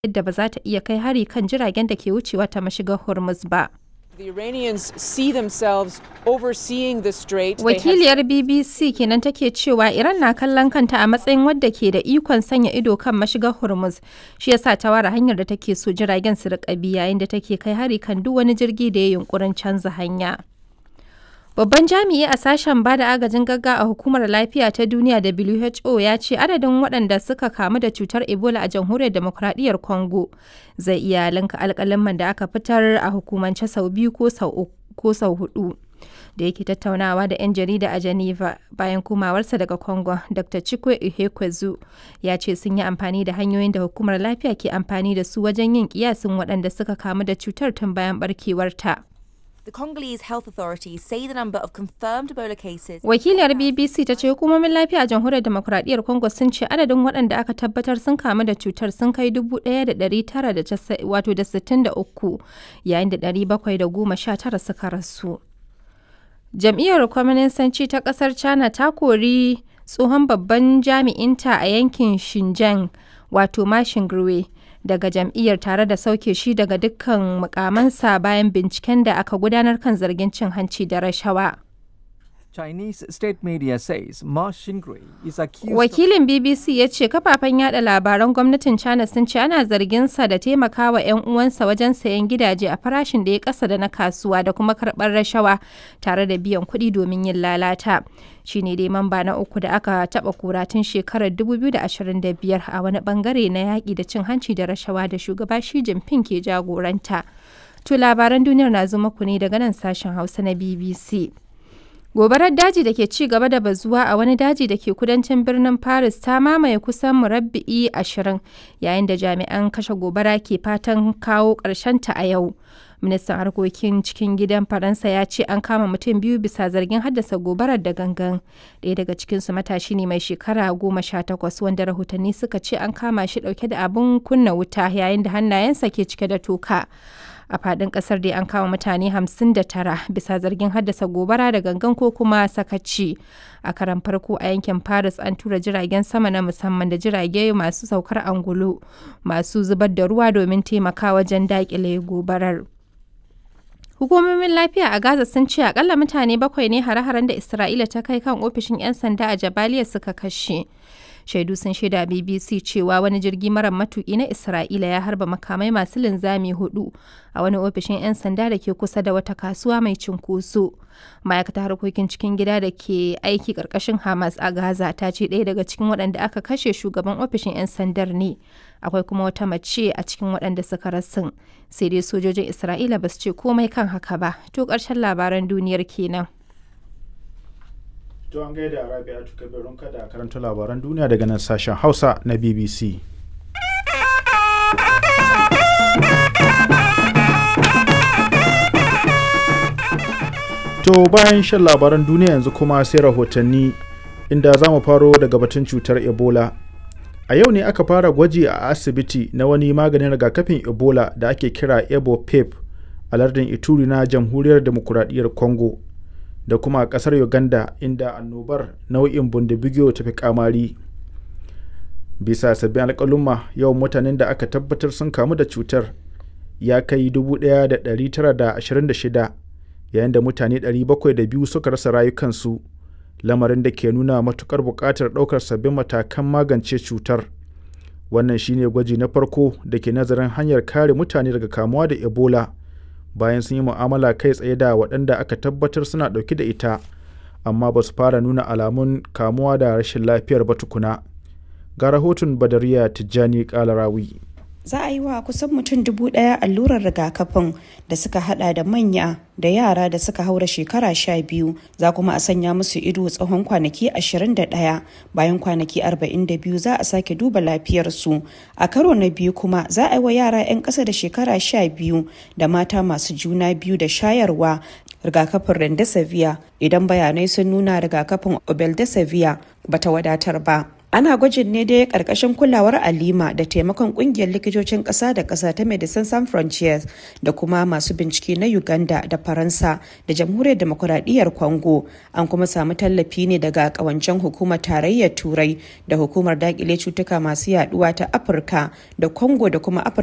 yadda ba za ta iya kai hari kan jiragen da ke wucewa ta mashigar Hormuz ba. The Iranians see themselves overseeing the strait. They have- Wakiliyar BBC kenan take cewa Iran na kallon kanta a matsayin wadda ke da ikon sanya ido kan mashigar Hormuz. Shi yasa ta ware hanyar da take so jiragen su riƙa bi yayin da take kai hari kan duk wani jirgi da ya yunkurin canza hanya. Babban jami'i a sashen ba da agajin gagga a hukumar lafiya ta duniya WHO ya ce adadin waɗanda suka kamu da cutar Ebola a jamhuriyar demokuraɗiyyar Congo zai iya linka alƙalaman da aka fitar a hukumance sau biyu ko sau uku- ko sau hudu. Da yake tattaunawa da 'yan jarida a Geneva bayan komawarsa daga Congo, Dr. Chikwe Ihekwezu ya ce sun yi amfani da hanyoyin da hukumar lafiya ke amfani da su wajen yin kiyasin waɗanda suka kamu da cutar tun bayan barkewarta. The Congolese health authorities say the number of confirmed Ebola cases. Wakiliyar BBC ta ce hukumomin lafiya a jamhuriyar demokuraɗiyyar Congo sun ce adadin waɗanda aka tabbatar sun kamu da cutar sun kai 1,963 yayin da 719 suka rasu. Jam'iyyar Kwaminisanci ta ƙasar China ta kori tsohon babban jami'inta a yankin Xinjiang wato Ma Xingui daga jam'iyyar tare da sauke shi daga dukkan mukamansa bayan binciken da aka gudanar kan zargin cin hanci da rashawa. Chinese state media says Ma Xingui is accused Wakilin BBC ya ce kafafen yada labaran gwamnatin China sun ce ana zargin sa da taimakawa 'yan uwansa wajen sayan gidaje a farashin da ya kasa da na kasuwa da kuma karɓar rashawa tare da biyan kuɗi domin yin lalata. Shi ne dai mamba na uku da aka taɓa kura tun shekarar 2025 a wani bangare na yaƙi da cin hanci da rashawa da shugaba Xi Jinping ke jagoranta. To labaran duniyar na zo muku ne daga nan sashen Hausa na BBC. Gobarar daji da ke ci gaba da bazuwa a wani daji da ke kudancin birnin Paris ta mamaye kusan murabba'i ashirin yayin da jami'an kashe gobara ke fatan kawo ta a yau. Ministan harkokin cikin gidan Faransa ya ce an kama mutum biyu bisa zargin haddasa gobarar da gangan. Ɗaya daga cikinsu matashi ne mai shekara goma sha takwas wanda rahotanni suka ce an kama shi ɗauke da abin kunna wuta yayin da hannayensa ke cike da toka. a fadin kasar dai an kama mutane 59 bisa zargin haddasa gobara da gangan ko kuma sakaci a karan farko a yankin paris an tura jiragen sama na musamman da jirage masu saukar angulu masu zubar da ruwa domin taimaka wajen dakile gobarar Hukumomin lafiya a Gaza sun ce akalla mutane bakwai ne hare-haren da Isra'ila ta kai kan ofishin 'yan sanda a Jabaliya suka kashe. Shaidu sun shaida BBC cewa wani jirgi mara matuki na Isra'ila ya harba makamai masu linzami hudu a wani ofishin 'yan sanda da ke kusa da wata kasuwa mai cinkoso. Ma'aikatar harkokin cikin gida da ke aiki ƙarƙashin Hamas a Gaza ta ce ɗaya daga cikin waɗanda aka kashe shugaban ofishin 'yan sandar ne. Akwai kuma wata mace a cikin waɗanda suka rasin. Sai dai sojojin Isra'ila ba su ce komai kan haka ba. To ƙarshen labaran duniyar kenan. To an gaida Rabi'atu Kabirun kada karanta labaran duniya daga nan sashen Hausa na BBC. To bayan shan labaran duniya yanzu kuma sai rahotanni inda za mu faro daga batun cutar Ebola. A yau ne aka fara gwaji a asibiti na wani maganin rigakafin Ebola da ake kira Ebo-Pep a lardin Ituri na Jamhuriyar Demokuraɗiyyar Congo. da kuma a kasar uganda inda annobar nau'in bundibigyo ta fi kamari bisa sabbin alkalumma yawan mutanen da aka tabbatar sun kamu da cutar ya kai 1,926 yayin da mutane 702 suka rasa rayukansu lamarin da ke nuna matukar buƙatar ɗaukar sabbin matakan magance cutar wannan shine gwaji na farko da ke nazarin hanyar kare mutane daga kamuwa da ebola bayan sun yi mu'amala kai tsaye da waɗanda aka tabbatar suna ɗauke da ita amma ba su fara nuna alamun kamuwa da rashin lafiyar ba tukuna ga rahoton badariya tijjani kalarawi za a yi wa kusan mutum dubu ɗaya allurar rigakafin da suka hada da manya da yara da suka haura shekara sha biyu za kuma a sanya musu ido tsawon kwanaki 21 bayan kwanaki 42 za a sake duba lafiyarsu a karo na biyu kuma za a yi wa yara 'yan ƙasa da shekara sha biyu da mata masu juna biyu da shayarwa rigakafin rendesivir idan bayanai sun nuna rigakafin obeldesivir bata wadatar ba ana gwajin ne dai karkashin kulawar alima da taimakon kungiyar likitocin kasa da kasa ta medecines sans frontiers da kuma masu bincike na uganda da faransa da jamhuriyar demokuraɗiyyar congo an kuma samu tallafi ne daga kawancen hukumar tarayyar turai da hukumar dakile cutuka masu yaduwa ta afirka da congo da kuma afirka